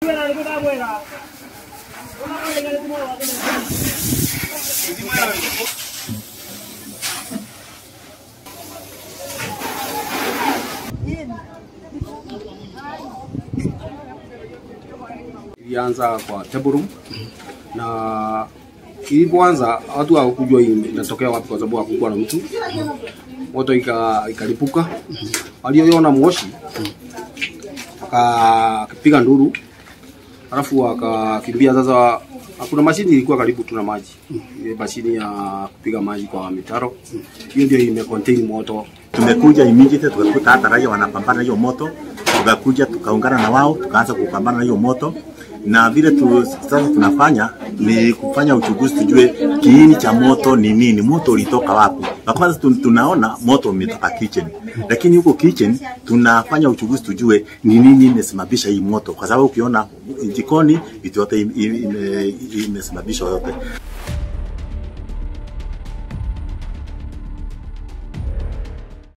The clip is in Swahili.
ilianza kwa table room na ilipoanza watu hawakujua hii inatokea wapi, kwa sababu hakukuwa na mtu. Moto ika, ikalipuka, walioiona moshi akapiga nduru, alafu akakimbia. Sasa hakuna mashini ilikuwa karibu, tuna maji ile mashini ya kupiga maji kwa mitaro, hiyo ndio ime contain moto. Tumekuja immediate tukakuta hata raia wanapambana na hiyo moto, tukakuja tukaungana na wao tukaanza kupambana na hiyo moto, na vile tu, sasa tunafanya ni kufanya uchunguzi tujue kiini cha moto ni nini, moto ulitoka wapi. Na kwanza tun- tunaona moto umetoka kitchen, lakini huko kitchen tunafanya uchunguzi tujue ni nini imesababisha hii moto, kwa sababu ukiona jikoni vitu yote im- im- ime- imesababishwa yote